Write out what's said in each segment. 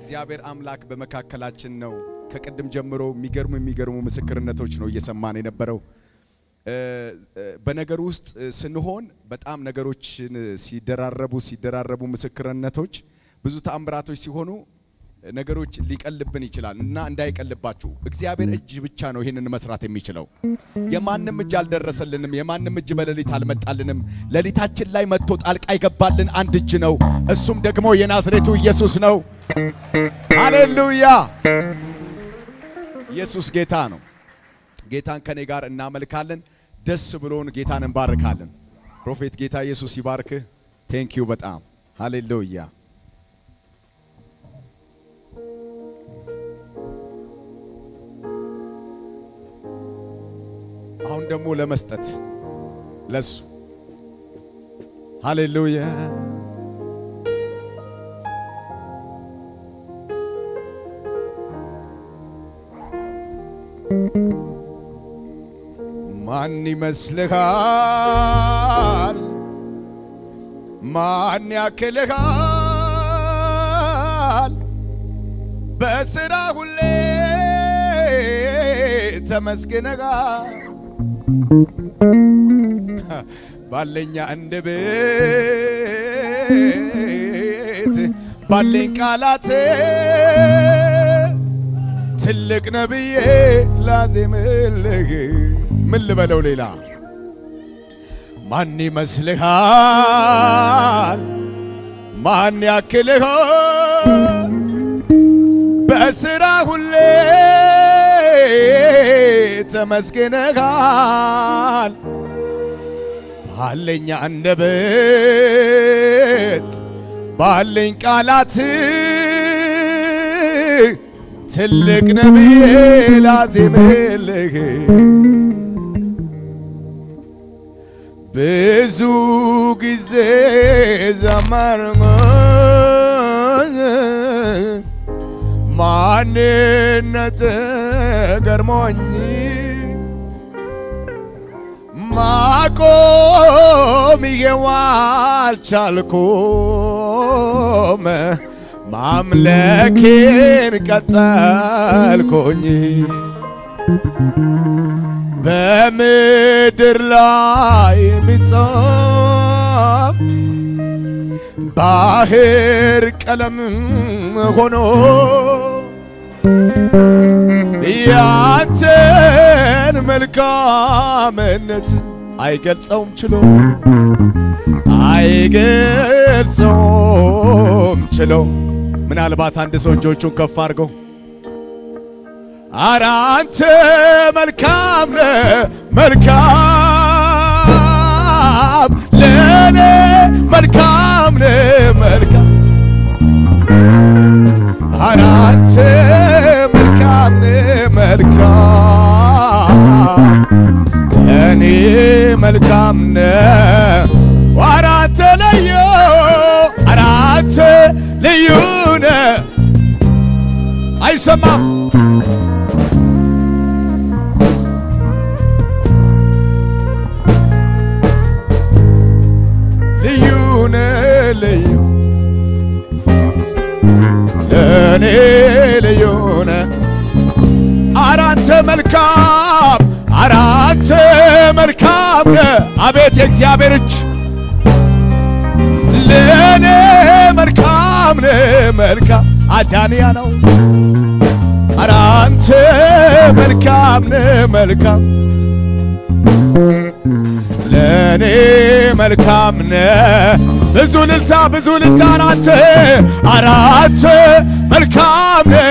እግዚአብሔር አምላክ በመካከላችን ነው። ከቅድም ጀምሮ የሚገርሙ የሚገርሙ ምስክርነቶች ነው እየሰማን የነበረው። በነገር ውስጥ ስንሆን በጣም ነገሮችን ሲደራረቡ ሲደራረቡ ምስክርነቶች ብዙ ተአምራቶች ሲሆኑ ነገሮች ሊቀልብን ይችላል እና እንዳይቀልባችሁ እግዚአብሔር እጅ ብቻ ነው ይህንን መስራት የሚችለው። የማንም እጅ አልደረሰልንም። የማንም እጅ በሌሊት አልመጣልንም። ሌሊታችን ላይ መጥቶ ጣልቃ ይገባልን አንድ እጅ ነው። እሱም ደግሞ የናዝሬቱ ኢየሱስ ነው። ሃሌሉያ! ኢየሱስ ጌታ ነው። ጌታን ከኔ ጋር እናመልካለን። ደስ ብሎን ጌታን እንባርካለን። ፕሮፌት ጌታ ኢየሱስ ይባርክህ። ቴንኪዩ በጣም ሃሌሉያ። አሁን ደግሞ ለመስጠት ለሱ ሃሌሉያ ማን ይመስልሃል? ማን ያክልሃል? በስራ ሁሌ ተመስግነሃል። ባለኛ አንደበት ባለኝ ቃላት ትልቅ ነብዬ ላዜምልህ ምን ልበለው ሌላ ማን ይመስልሃል? ማን ያክልሃል? በስራ ሁሌ ተመስግነሃል። ባለኝ አንደበት ባለኝ ቃላት ትልቅ ነብዬ ላዜምልህ ብዙ ጊዜ ዘመርኩኝ ማንነት ገርሞኝ ማቆም አልቻልኩም ማምለኬን ቀጠልኩኝ በምድር ላይ የሚጻፍ ባህር ቀለም ሆኖ ያንተን መልካምነት አይገልጸውም ችሎ አይገልጸውም ችሎ ምናልባት አንድ ሰው እጆቹን ከፍ አድርገው ኧረ አንተ መልካም ነህ መልካም ለኔ መልካም ነህ መልካም ኧረ አንተ መልካም ነህ መልካም ለኔ መልካም ነህ ኧረ አንተ ልዩ ኧረ አንተ ልዩ ነህ አይሰማም ልዩ ነህ ልዩ ለእኔ ልዩ ነህ ኧረ አንተ መልካም ኧረ አንተ መልካም ነህ አቤት የእግዚአብሔር እጅ ለእኔ መልካም ነህ መልካም አጃንያ ነው ኧረ አንተ መልካም ነህ መልካም ለእኔ መልካም ነህ ብዙ ልልታ ብዙ ልልታ አራተ አራተ መልካም ነህ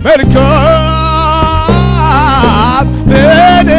መልካም ለእኔ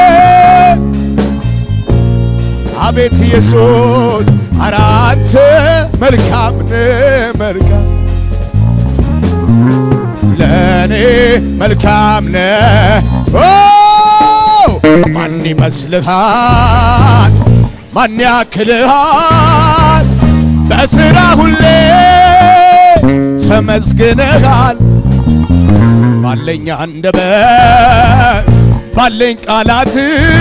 አቤት ኢየሱስ አራተ መልካም ነህ መልካም ለእኔ መልካም ነህ ማን ይመስልሃል? ማን ያክልሃል? በስራ ሁሌ ተመስግነሃል። ባለኝ አንደበት ባለኝ ቃላት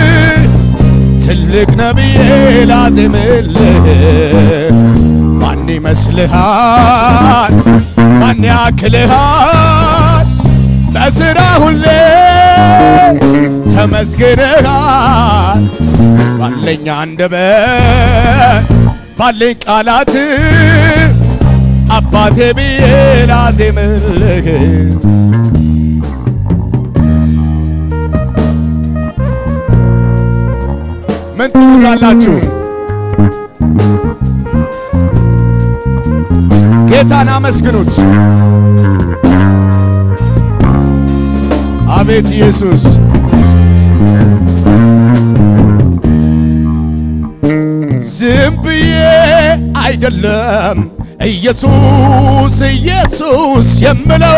ትልቅ ነብዬ ላዜምልህ ማን ይመስልሃል? ማን ያክልሃል በስራ ሁሌ ተመስግነሃል ባለኝ አንደበት ባለኝ ቃላት አባቴ ብዬ ላዜምልህ ምን ትሉታላችሁ? ጌታን አመስግኑት። አቤት ኢየሱስ ዝም ብዬ አይደለም ኢየሱስ ኢየሱስ የምለው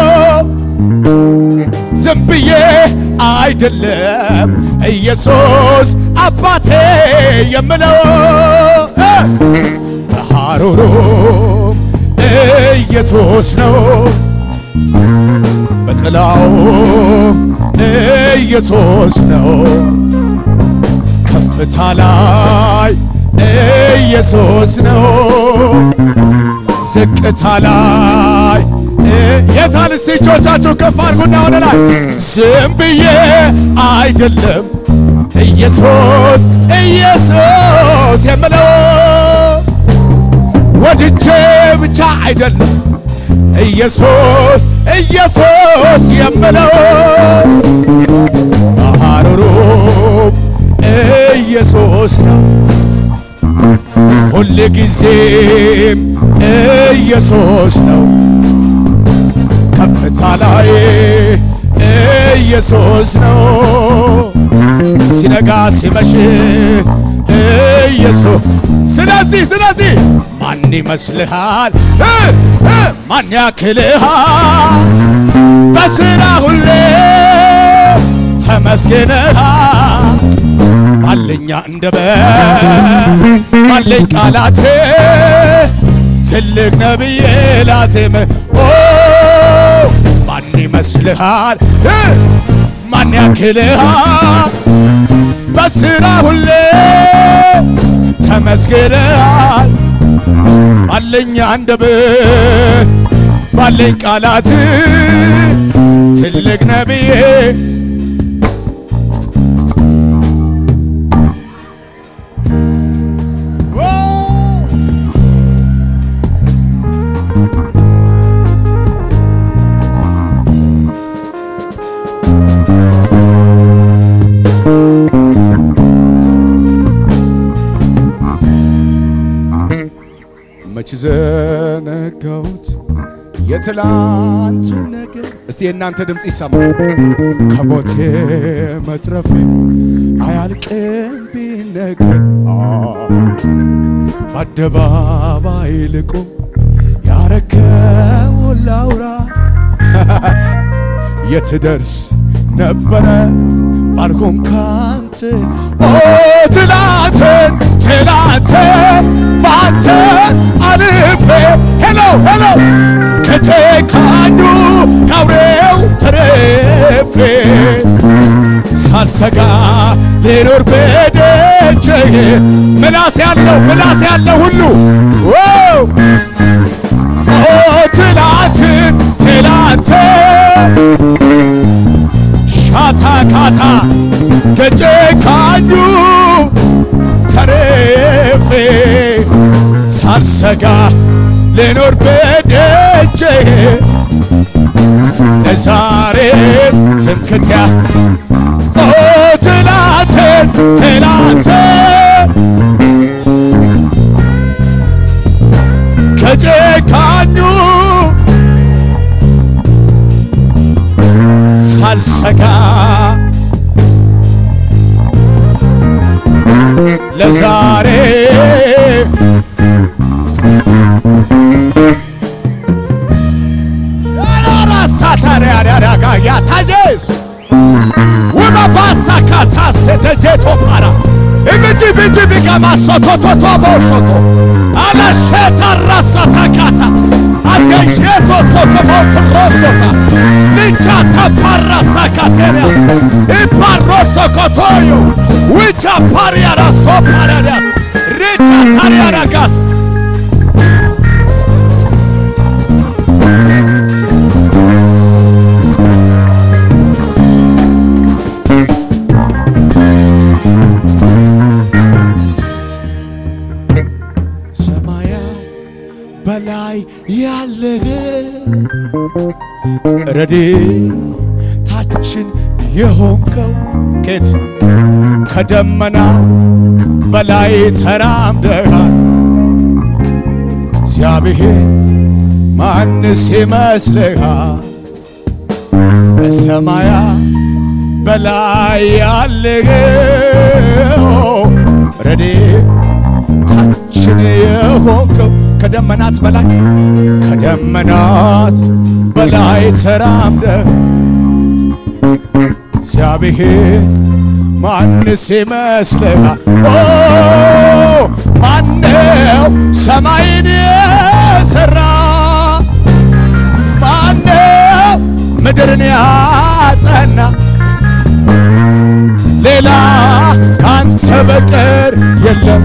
ዝም ብዬ አይደለም ኢየሱስ አባቴ የምለው በሐሩሩ ኢየሱስ ነው በጥላው ኢየሱስ ነው ከፍታ ላይ ኢየሱስ ነው ዝቅታ ላይ የታል እስቲ እጆቻችሁ ከፍ አድርጉና ወደ ላይ ዝም ብዬ አይደለም ኢየሱስ ኢየሱስ የምለው ወድጄ ብቻ አይደለም ኢየሱስ ኢየሱስ የምለው ሐሩሩም ኢየሱስ ነው ሁል ጊዜም ኢየሱስ ነው ከፍታ ላይ ኢየሱስ ነው ሲነጋ ሲመሽ ኢየሱስ ስለዚህ ስለዚህ ማን ይመስልሃል ማን ያክልሃል በስራ ሁሌ ተመስግነሃል ባለኛ አንደበት ባለኝ ቃላት ትልቅ ነብዬ ላዜም ኦ ማን ይመስልሃል ማን ያክልሃል በስራ ሁሌ ተመስግነሃል ባለኝ አንደበት ባለኝ ቃላት ትልቅ ነብዬ መች ዘነጋሁት የትላንቱን ነገር። እስቲ የእናንተ ድምፅ ይሰማ። ከሞቴ መትረፌ አያልቅም ቢነገር በአደባባይ ልቁም ያረከውን ላውራ የትደርስ ነበረ ባልኮን ካንተ ኦ ትላንትን ትላንትን ባንተ አልፌ ሄሎ ሄሎ ከጨካኙ ከአውሬው ተርፌ ሳልሰጋ ልኖር በደጅህ ምላስ ያለው ምላስ ያለው ሁሉ ኦ ትላንትን ትላንትን ሻታ ካታ ከጨካኙ ተርፌ ሳልሰጋ ልኖር በደጅህ ለዛሬ ትምክትያ ኦ ትላንትን ትላንትን ከጨካኙ ሳልሰጋ ለዛሬ ያታጀስ ውበባሳካታሴተጄቶ ፓራ እብጂ ብጂ ቢገማሶቶቶቶ ቦሾቶ አለሼታ ራሳታካታ አቴጄቶ ሶኮሞትሮሶታ ልቻታ ፓራሳካቴሪያስ ኢፓሮሶኮቶዮ ውቻ ፓሪያራሶ ፓራዳስ ሪቻ ታሪያራጋስ ያለህ ረድኤታችን የሆንከው ኬት ከደመና በላይ ተራምደሃል እግዚአብሔር ማንስ ይመስልሃል በሰማያ በላይ ያለኸው ረድኤታችን የሆንከው ከደመናት በላይ ከደመናት በላይ ተራምደህ እግዚአብሔር ማንስ ይመስልሃል? ኦ ማነው ሰማይን የሠራ? ማነው ምድርን ያጸና? ሌላ ካንተ በቀር የለም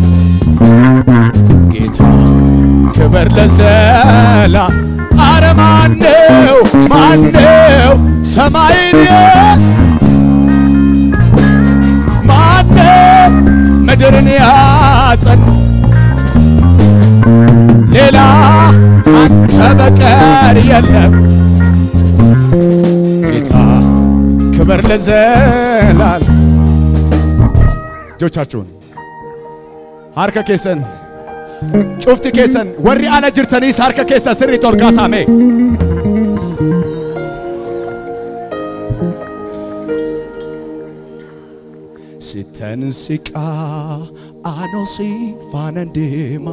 ጌታ ክብር ለዘላ አረ ማነው ማነው ሰማይን ማነው ምድርን ያጸና ሌላ ካንተ በቀር የለም ጌታ ክብር ለዘላል እጆቻችሁን harka keessan cufti keessan warri ala jirtaniis harka keessa sirriitti ol kaasaame sitten siqaa anosi faanan deema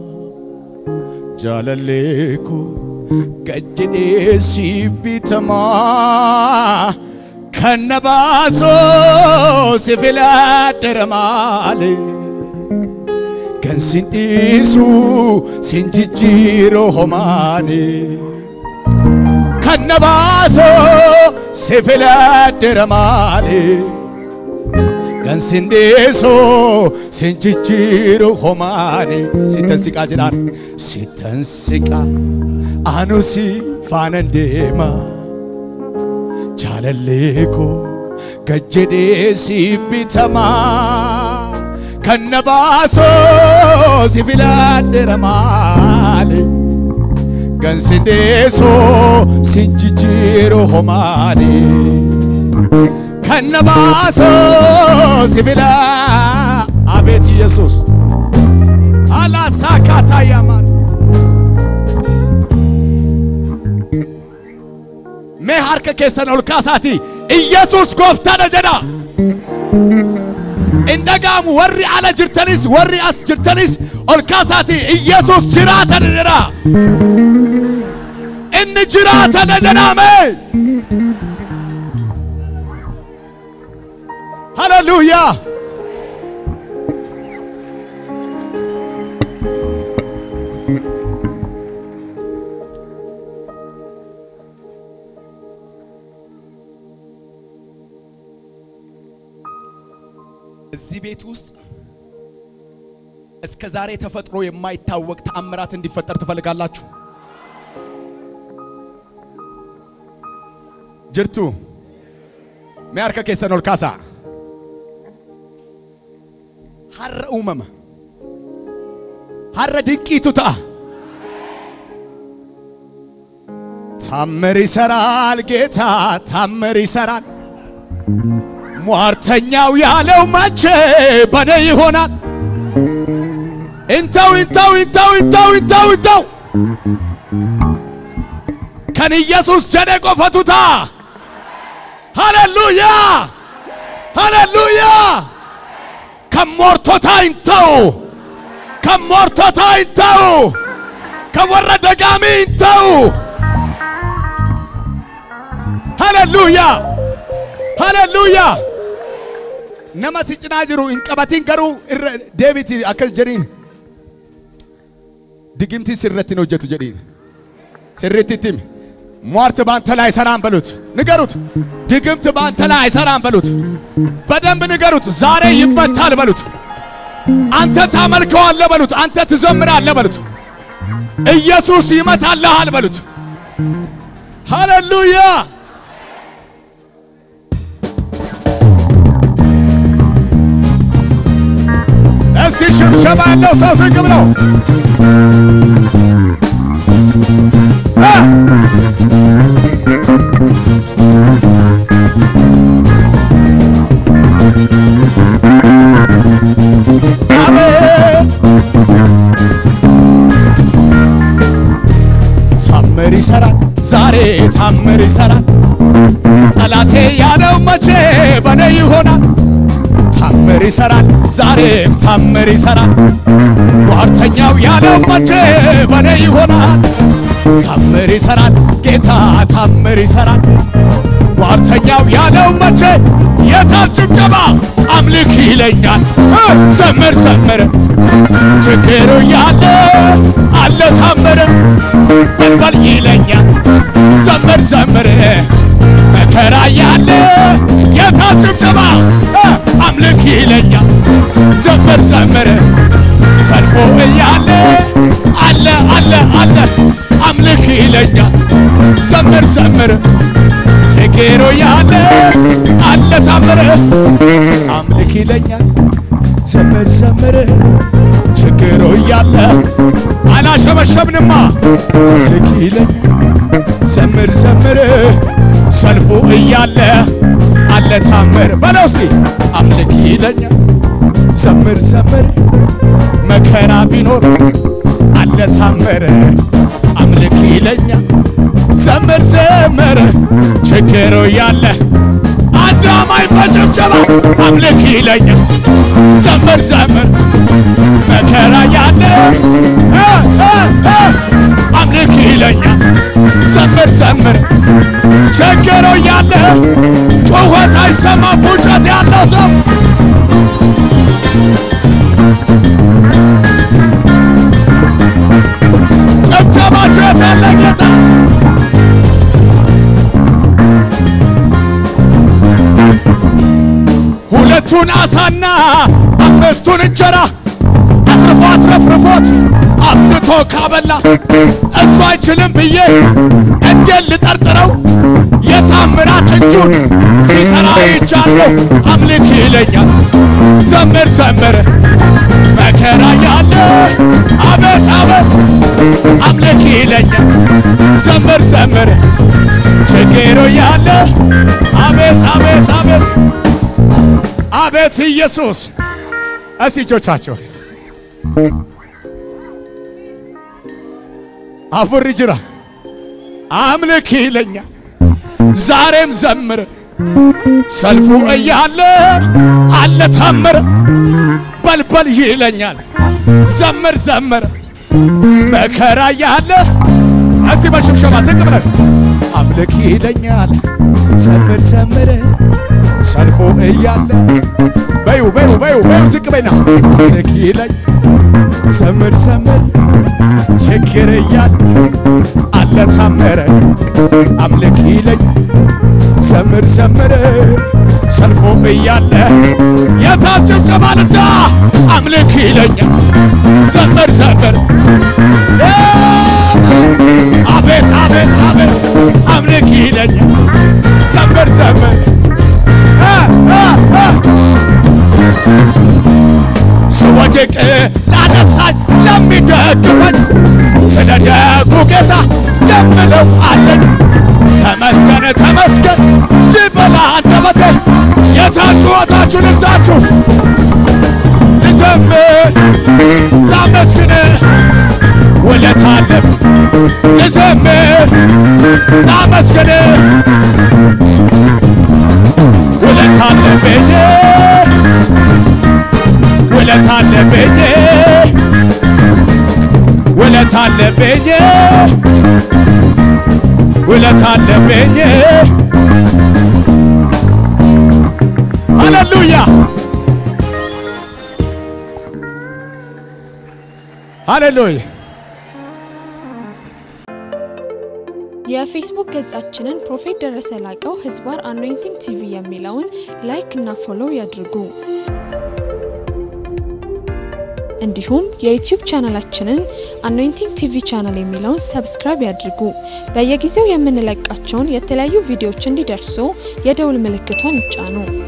jaalallee koo gajjedhee si bitamaa kan na baasoo si filadhera maalee kan sin dhiisu sin jijjiiro homaane kan na baasoo si filadhera maale kan sin dhiisu sin jijjiiro homaane sittan siqaa jedhaan sittan siqaa anu si faanan deema jaalallee koo gajjedhee si bitamaa kan na baasoo si filadhera maale kan sin dhiisu sin jijjiiro homaane kan na baasoo si fila abeet ኢየሱስ አላሳካታ ያማር mee harka keessan ol kaasaati ኢየሱስ gooftaadha jedha hin dhaga'amu warri ala jirtanis warri as jirtanis ol kaasaati ኢየሱስ jiraatana jedha inni jiraatana jedhame ሃሌሉያ እዚህ ቤት ውስጥ እስከ ዛሬ ተፈጥሮ የማይታወቅ ተአምራት እንዲፈጠር ትፈልጋላችሁ? ጅርቱ ሚያርከ ኬሰን ol kaasa har'a uumama har'a dinqiitu ta'a ታምር ይሰራል ጌታ ታምር ይሰራል ሟርተኛው ያለው መቼ በኔ ይሆናል እንተው እንተው እንተው እንተው እንተው እንተው ከን ኢየሱስ ጀኔ ቆፈቱታ ሃሌሉያ ሃሌሉያ ከሞርቶታ እንተው ከሞርቶታ እንተው ከወረ ደጋሚ እንተው ሃሌሉያ ሃሌሉያ nama si cinaa jiru hin qabatin garuu irra deebiti akkas jedhiin digimti sirratti hin hojjetu jedhiin sirritti ittimi ሟርት ባንተ ላይ አይሰራም በሉት ንገሩት ድግምት ባንተ ላይ አይሰራም በሉት በደንብ ንገሩት ዛሬ ይመታል በሉት አንተ ታመልከዋለህ በሉት አንተ ትዘምራለህ በሉት ኢየሱስ ይመታልሃል በሉት ሃሌሉያ እስቲ ሽብሸባ ያለው ሰው ዝቅ ብለው አሜን ታምር ይሰራል ዛሬ ታምር ይሰራል ጠላቴ ያለው መቼ በኔ ይሆናል ታምር ይሰራል ዛሬም ታምር ይሰራል ሟርተኛው ያለው መቼ በኔ ይሆናል ታምር ይሰራል ጌታ ታምር ይሰራል ሟርተኛው ያለው መቼ የታል ጭብጨባ አምልክ ይለኛል እ ዘምር ዘምር ችግሩ ያለ አለ ታምር በልበል ይለኛል ዘምር ዘምር መከራ ያለ የታል ጭብጨባ እ አምልክ ይለኛል ዘምር ዘምር ሰልፎ እያለ አለ አለ አለ አምልክ ይለኛል ዘምር ዘምር ችግሩ ያለ አለ ታምር አምልክ ይለኛል ዘምር ዘምር ችግሩ እያለ አላሸበሸብንማ አምልክ ይለኛል ዘምር ዘምር ሰልፉ እያለ አለ ታምር በለው እስቲ አምልክ ይለኛል ዘምር ዘምር መከራ ቢኖር አለ ታምር አምልክ ይለኛል ዘምር ዘምር ችግሩ ያለ አዳማይ በጭብጨባ አምልክ ይለኛል ዘምር ዘምር መከራ ያለ እ እ እ አምልክ ይለኛል ዘምር ዘምር ችግሩ ያለ ጩኸት አይሰማ ፉጨት ያለው ሰው ጭብጨባችሁ የታለ ጌታ ሁለቱን አሳና አምስቱን እንጀራ አትርፎ አትረፍርፎት አብዝቶ ካበላ እሱ አይችልም ብዬ እንዴት ልጠርጥረው? የታምራት እጁን ሲሰራ ይቻለሁ። አምልክ ይለኛል ዘምር ዘምር መከራ ያለ አቤት አቤት አምልክ ይለኛል ዘምር ዘምር ችግሩ ያለ አቤት አቤት አቤት አቤት ኢየሱስ እስቲ እጆቻቸው አፉሪ ጅራ አምልክ ይለኛል ዛሬም ዘምር ሰልፉ እያለ አለ ታምር በልበል ይለኛል ዘምር ዘምር መከራ ያለ እስቲ በሽብሸባ ዝቅ ብለን አምልክ ይለኛል ዘምር ዘምር ሰልፎ እያለ በዩ በዩ በዩ በዩ ዝቅ በይና አምልክ ይለኝ ዘምር ዘምር ችግር እያለ አለ ታምር አምልክ ይለኝ ዘምር ዘምር ሰልፎ እያለ የታችን ጨማልዳ አምልክ ይለኛል ዘምር ዘምር አቤት አቤት አቤት አምልክ ይለኛል ዘምር ዘምር ስወድቅ ላነሳኝ ለሚደግፈኝ ስለ ደጉ ጌታ የምለው አለኝ። ተመስገን ተመስገን ይበላ አንደበቴ የታችኋታችሁ ልብታችሁ ልዘምር ላመስግን ውለታ አለፍ ልዘምር ላመስግን ውለታ አለብኝ ውለታ አለብኝ ውለታ አለብኝ ውለታ አለብኝ ሃሌሉያ ሃሌሉያ የፌስቡክ ገጻችንን ፕሮፌት ደረሰ ላቀው ህዝባር አኖይንቲንግ ቲቪ የሚለውን ላይክ እና ፎሎው ያድርጉ። እንዲሁም የዩቲዩብ ቻናላችንን አኖይንቲንግ ቲቪ ቻናል የሚለውን ሰብስክራይብ ያድርጉ። በየጊዜው የምንለቃቸውን የተለያዩ ቪዲዮዎች እንዲደርሱ የደውል ምልክቷን ይጫኑ።